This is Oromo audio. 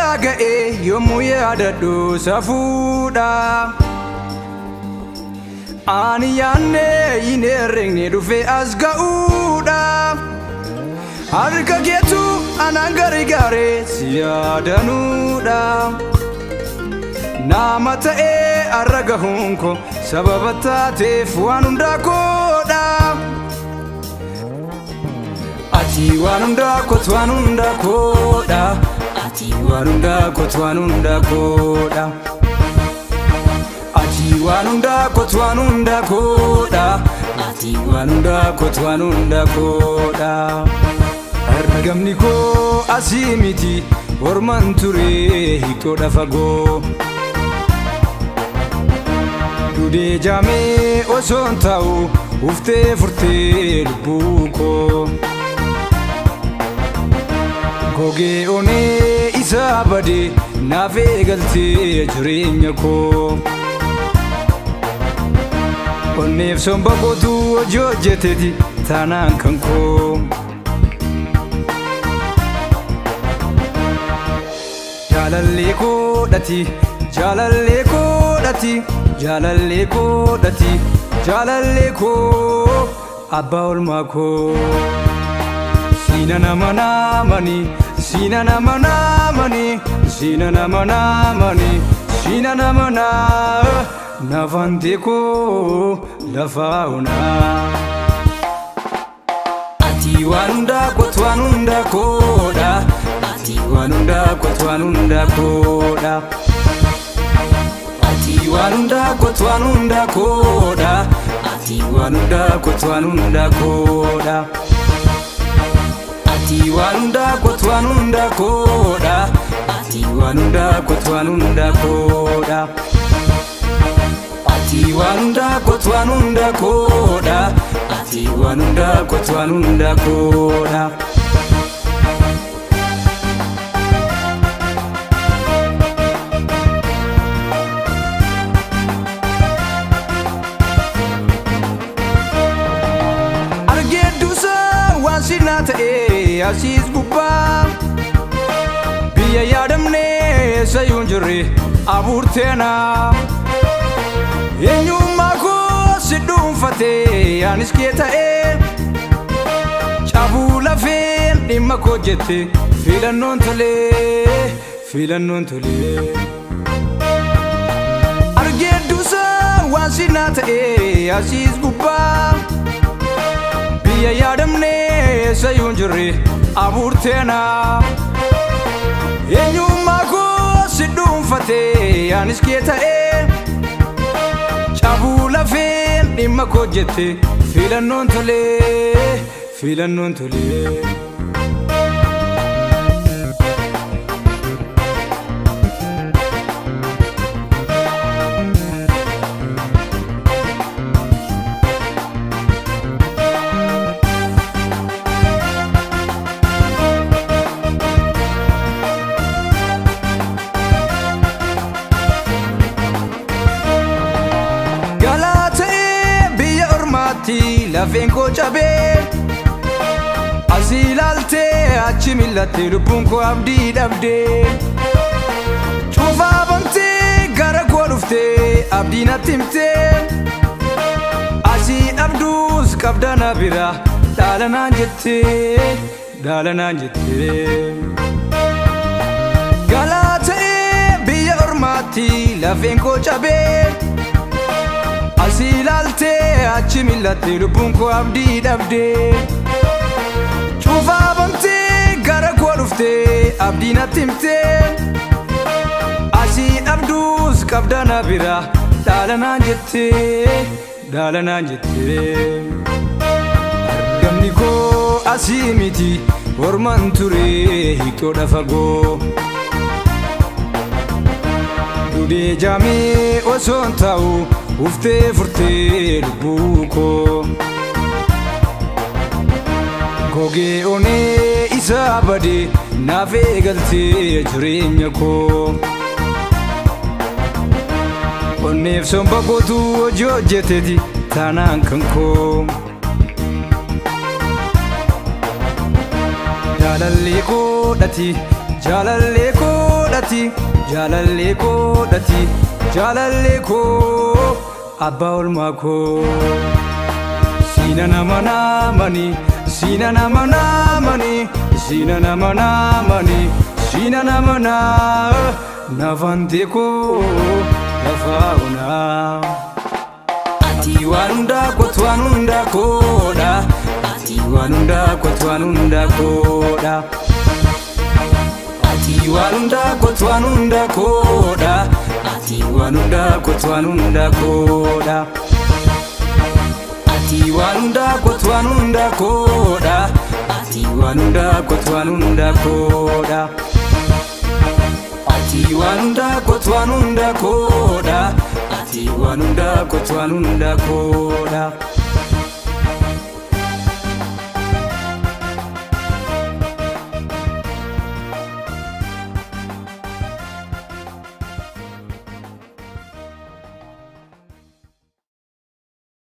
biraa ga'ee yommuu yaadadhu safuudha. Ani yaannee hin herregne dhufee as ga'uudha. Harka keetu anaan gargaaree si yaadanuudha. Nama ta'ee har'a gahuun koo sababa taateef waan hundaa koodha. Ati waan hundaa kootu waan hundaa koodha. Ati waan hundaa kootu waan hundaa koodha. Ati waan hundaa kootu waan hundaa koodha. Ati waan hundaa kootu waan hundaa koodha. Argamni koo asii miti orman ture hiikoodha fagoo. Dudee jaamee osoon taa'u uftee furtee lubbuu koo. Gogee onee isaa badee naaf eegaltee jireenya koo. Onneef somba kootu hojii hojjeteeti taanaan kan koo. Jaalallee koodhati jaalallee koodhati jaalallee koodhati jaalallee koo abbaa olmaa koo. Siina nama naamani siina nama naamani siina nama naamani siina nama naa nafante koo lafaa onaa. Ati waan hundaa kootu waan hundaa koodha. Ati waan hundaa kootu waan hundaa koodha. Ati waan hundaa kootu waan hundaa koodha. Ati waan hundaa kootu waan hundaa koodha. Ati waan hundaa kootu waan hundaa koodha. Ati waan hundaa kootu waan hundaa koodha. Ati waan hundaa kootu waan hundaa koodha. Ati waan hundaa kootu waan hundaa koodha. Argeedduusa waan sinaa ta'ee asiis gubbaa. Biyya yaadamnee sayyuun jirre abuurteenaa. Eenyummaa koo si dhuunfatee anis kee ta'ee. Cabuu lafeen dhimma koo jette filannoon tolee filannoon tolee. Argeedduusa waan sinaa ta'ee asiis gubbaa. Biyya yaadamnee sayyuun jirre abuurteenaa. Eenyummaa koo si dhuunfatee anis kee ta'ee. Cabuu lafeen dhimma koo jette filannoon tolee filannoon tolee. Galaa ta'ee biyya ormaatti lafeen koo cabee. Asii ilaaltee achi millattee lubbuun koo abdii dhabdee. Cuufaa bamtee gara koo dhuftee abdii natti himtee. Asii dhabduus qabda na bira dhaala naan jettee dhaala naan jettee. Galaa ta'ee biyya ormaatti lafeen koo cabee. Asii ilaaltee achi millattee lubbuun koo abdii dhabdee. Cuufaa bamtee gara koo dhuftee abdii natti himtee. Asii dhabduus qabda na bira dhaala naan jettee dhaala naan jettee. Argamni koo asii miti orman ture hiikoodha fagoo. Dudee jaamee osoon taa'u uftee furtee lubbuu koo. Gogee onee isaa badee naaf eegaltee jireenya koo. Onneef somba kootu hojii hojjeteeti taanaan kan koo. Jaalallee koodhati jaalallee koodhati. koodhati jaalallee koodhati jaalallee koo abbaa olmaa koo siina nama naamani siina nama naamani siina nama naamani siina nama naa nafante koo lafaa onaa. Ati waan hundaa kootu waan hundaa koodha. Ati waan hundaa kootu waan hundaa koodha. Ati waan hundaa kootu waan hundaa koodha. Ati waan hundaa kootu waan hundaa koodha. Ati waan hundaa kootu waan hundaa koodha. Ati waan hundaa kootu waan hundaa koodha. Ati waan hundaa kootu waan hundaa koodha. Ati waan hundaa kootu waan hundaa koodha.